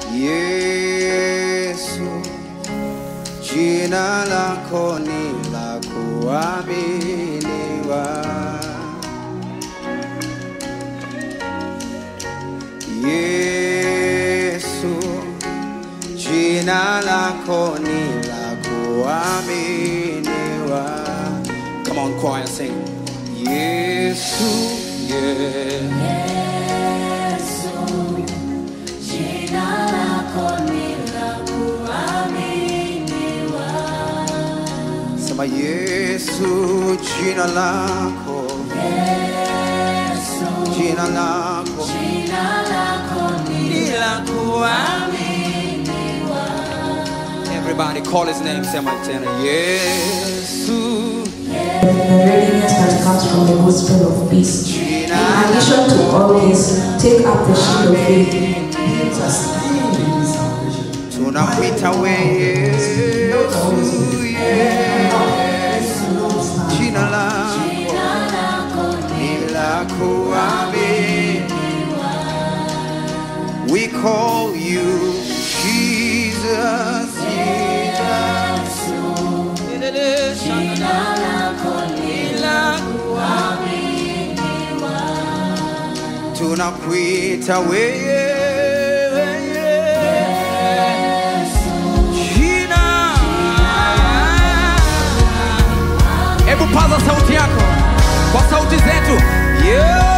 Yesu, jina lako ni la kuaminiwa. Yesu, jina lako ni la kuaminiwa. Come on, choir, sing. Yesu, yeah. Yesu, jina lako ni la kuaminiwa. Sema Yesu, jina lako, Yesu, jina lako jina lako ni ni la kuaminiwa. Everybody call his name, sema tena Yesu, readiness that comes from the gospel of peace. In jina addition to all this, take up the shield of faith. tunakuita we Yesu, Yesu, jina lako Jina lako ni ni la kuaminiwa. We call you Jesus, Jesus. jina lako ni la kuaminiwa. tunakuita wewe jina hebu paza sauti yako kwa sauti zetu yeah.